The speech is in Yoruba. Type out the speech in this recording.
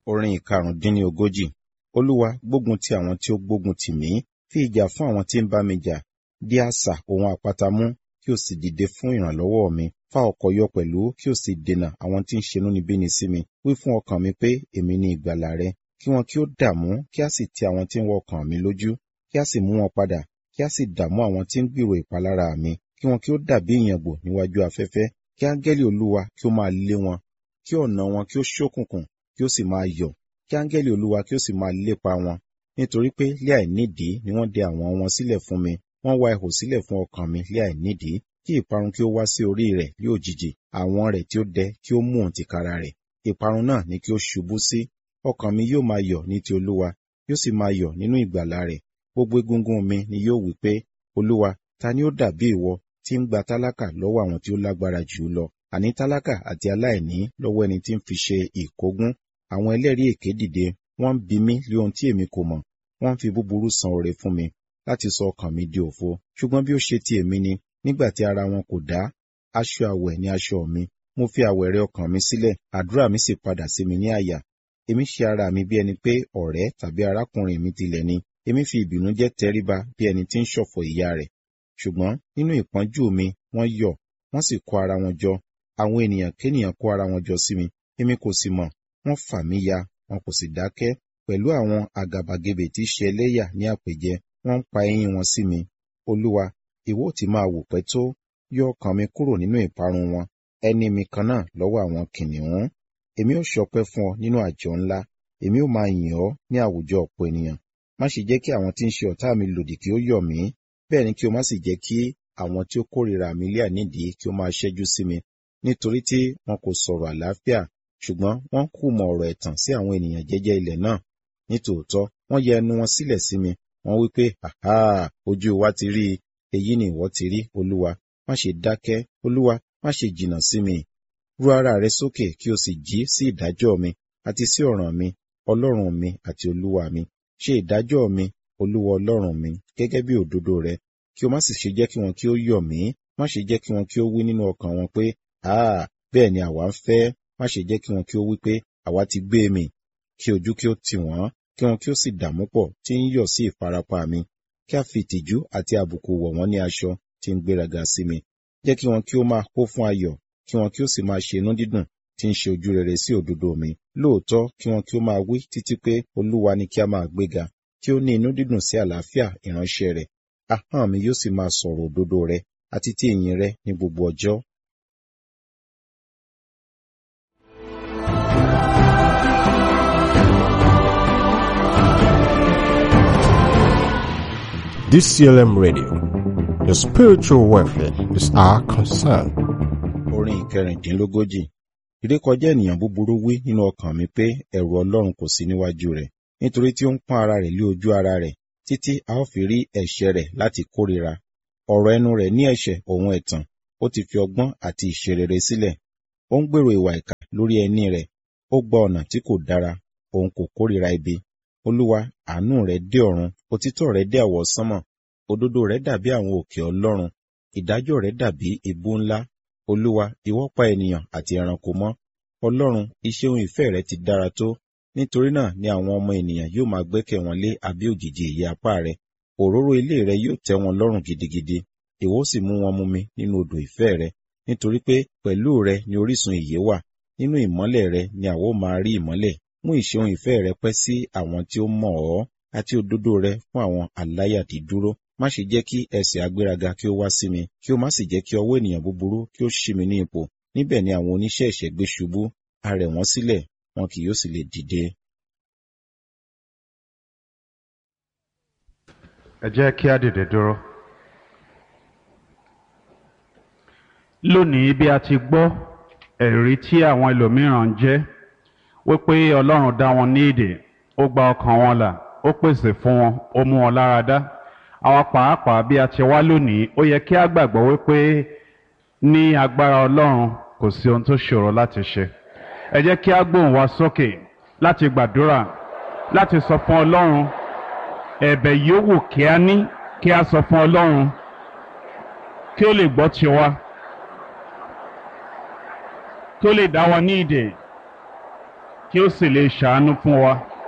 orin ìkarùndínlógójì olúwa gbógun ti àwọn tí ó gbógun tì mí fi ìjà fún àwọn tí ń bá mi jà dí asà ohun àpáta mú kí o sì dìde fún ìrànlọ́wọ́ mi fa ọkọ̀ yọ pẹ̀lú kí o sì dènà àwọn tí ń ṣe inúnibíni sí mi wí fún ọkàn mi pé èmi ni ìgbàlà rẹ kí wọn kí ó dààmú kí a sì ti àwọn tí ń wọ ọkàn mi lójú kí a sì mú wọn padà kí a sì dààmú àwọn tí ń gbèrò ìpalára mi kí wọn kí ó dàbí ìyàngbò níwájú afẹ́fẹ́ kí áńgẹ́lì olúwa kí ó máa lé wọn kí ọ̀nà wọn kí ó ṣókùnkùn kí ó sì máa yọ̀ kí áńgẹ́lì olúwa kí ó sì máa lépa wọn nítorí pé lé àìnídìí ni wọ́n dẹ àwọn wọn sílẹ̀ fún mi wọ́n wá ihò sílẹ̀ fún ọkàn mi lé àìnídìí kí ìparun kí ó wá sí orí rẹ̀ lé òjijì àwọn rẹ̀ tí ó dẹ kí ó mú òun tìkára rẹ̀ ìparun náà ni kí ó ṣubú sí ọkàn mi yóò máa yọ̀ ní ti olúwa yóò sì máa yọ̀ nínú ìgbàlà rẹ̀ gbogbo egungun mi ni yóò wí pé olúwa ta ni ó dàbí ìwọ tí ń gba tálákà lọ́wọ́ àwọn tí ó lágbára jù ú lọ àní tálákà àti aláìní lọ́wọ́ ẹni tí ń fi ṣe ìkógún àwọn ẹlẹ́rìí èké dìde wọ́n ń bi mí lé ohun tí èmi kò mọ̀ wọ́n ń fi búburú san oore fún mi láti sọ ọkàn mi di òfo ṣùgbọ́n bí ó ṣe ti èmi ni nígbà tí ara wọn kò dá aṣọ àwẹ̀ ni aṣọ mi mo fi àwẹ̀rẹ̀ ọkàn mi sílẹ̀ àdúrà mi sì padà sí mi ní àyà èmi ṣe ara mi bí ẹni pé ọ̀rẹ́ tàbí arákùnrin mi tilẹ̀ ni èmi fi ìbìnújẹ́ tẹríba bí ẹni tí ń ṣọ̀fọ̀ ìyá rẹ̀ ṣùgbọ́n nínú ìpọ́njú mi wọ́n yọ̀ wọ́n sì kó ara wọn jọ àwọn ènìyàn kéènìyàn kó ara wọn jọ sí mi èmi kò sì mọ̀ wọ́n fà mí ya wọn kò sì dákẹ́ pẹ̀lú àwọn àgàbàgebè tí ṣe ẹlẹ́yà ní àpèjẹ wọ́n ń pa eyín wọn sí mi olúwa ìwọ ti máa wò pẹ́ tó yọ ọkàn mi kúrò nínú ìparun wọn ẹni mi kan náà lọ́wọ́ àwọn kìnìún èmi ó ṣọpẹ́ fún ọ nínú àjọ ńlá èmi ó máa yìn ọ́ ní àwùjọ ọ̀pọ̀ ènìyàn má ṣe jẹ́ kí àwọn tí ń ṣe ọ̀tá mi lòdì kí ó yọ̀ mí bẹ́ẹ̀ ni kí o má sì jẹ́ kí àwọn tí ó kórìíra mi lé ànídìí kí ó máa ṣẹ́jú sí mi nítorí tí wọn kò sọ̀rọ̀ àlàáfíà ṣùgbọ́n wọ́n kù mọ ọ̀rọ̀ ẹ̀tàn sí àwọn ènìyàn jẹ́jẹ́ ilẹ̀ náà nítòótọ́ wọ́n yẹ ẹnu wọn sílẹ̀ sí mi wọ́n wí pé àhá ojú wa ti rí i èyí ni ìwọ ti rí olúwa má ṣe dákẹ́ olúwa má ṣe jìnnà sí mi rú ara rẹ sókè kí o sì jí sí ìdájọ́ mi àti sí ọ̀ràn mi ọlọ́run mi àti olúwa mi ṣe ìdájọ́ mi olúwa ọlọ́run mi gẹ́gẹ́ bí òdodo rẹ kí o má sì ṣe jẹ́ kí wọn kí ó yọ̀ mí má ṣe jẹ́ kí wọn kí ó wí nínú ọkàn wọn pé àá bẹ́ẹ̀ ni àwa ń fẹ́ má ṣe jẹ́ kí wọn kí ó wí pé àwa ti gbé mi kí ojú kí ó tì wọ́n kí wọn kí ó sì dààmú pọ̀ tí ń yọ̀ sí ìfarapa mi kí a fi ìtìjú àti àbùkù wọ̀ wọ́n ní aṣọ tí ń gbéraga sí mi jẹ́ kí wọn kí ó máa kó fún ayọ̀ kí wọn kí ó sì máa ṣe inú dídùn tí ń ṣe ojú rere sí òdodo mi lóòótọ́ kí wọn kí ó máa wí títí pé olúwa ni kí a máa gbéga kí ó ní inú dídùn sí àlàáfíà ìránṣẹ́ rẹ̀ ahọ́n mi yóò sì máa sọ̀rọ̀ òdodo rẹ àti ti ìyìn rẹ ní gbogbo ọjọ́ DCLM Radio. Your spiritual welfare is our concern. orin ìkẹrìndínlógójì ìrékọjá ènìyàn búburú wí nínú ọkàn mi pé ẹ̀rù ọlọ́run kò sí níwájú rẹ̀ nítorí tí ó ń pọ́n ara rẹ̀ lé ojú ara rẹ̀ títí a ó fi rí ẹ̀ṣẹ̀ rẹ̀ láti kórìíra ọ̀rọ̀ ẹnu rẹ̀ ní ẹ̀ṣẹ̀ òun ẹ̀tàn ó ti fi ọgbọ́n àti ìṣerere sílẹ̀ ó ń gbèrò ìwà ìkà lórí ẹní rẹ̀ ó gba ọ̀nà tí kò dára òun kò kórìíra ibi olúwa àánú rẹ̀ dé ọ̀run òtítọ́ rẹ̀ dé àwọ̀ sánmọ̀ òdodo rẹ̀ dàbí àwọn òkè ọlọ́run ìdájọ́ rẹ̀ dàbí ibú ńlá olúwa ìwọ pa ènìyàn àti ẹranko mọ́ ọlọ́run iṣẹ́ ohun ìfẹ́ rẹ̀ ti dára tó nítorí náà ni àwọn ọmọ ènìyàn yóò máa gbẹ́kẹ̀ wọn lé abẹ́ òjìji ìyẹ́ apá rẹ̀ òróró ilé rẹ̀ yóò tẹ́ wọn lọ́rùn gidigidi ìwọ ó sì mú wọn mumi nínú odò ìfẹ́ rẹ̀ nítorí pé pẹ̀lú rẹ̀ ni orísun ìyè wà nínú ìmọ́lẹ̀ rẹ̀ ni àwa ó máa rí ìmọ́lẹ̀ mú ìṣeun ìfẹ́ rẹ pẹ́ sí àwọn tí ó mọ̀ ọ́ àti òdodo rẹ fún àwọn aláyàdídúró má ṣe jẹ́ kí ẹsẹ̀ agbéraga kí ó wá sí mi kí ó má sì jẹ́ kí ọwọ́ ènìyàn búburú kí ó ṣí mi ní ipò níbẹ̀ ni àwọn oníṣẹ́ ẹ̀ṣẹ̀ gbé ṣubú a rẹ̀ wọ́n sílẹ̀ wọn kì yóò sì lè dìde. ẹ jẹ́ kí á dìde dúró. lónìí bí a ti gbọ́ ẹ̀rí tí àwọn ẹlòmíràn ń jẹ́ wípé ọlọ́run dá wọn ní èdè ó gba ọkàn wọn là ó pèsè fún wọn ó mú wọn lára dá àwa pàápàá bí a ti wá lónìí ó yẹ kí a gbàgbọ́ wípé ní agbára ọlọ́run kò sí ohun tó ṣòro láti ṣe ẹ jẹ́ kí a gbóhùn wa sókè láti gbàdúrà láti sọ fún ọlọ́run ẹ̀bẹ̀ yòówù kí a ní kí a sọ fún ọlọ́run kí ó lè gbọ́ tiwa kí ó lè dá wa ní ìdè kí ó sì lè ṣàánú fún wa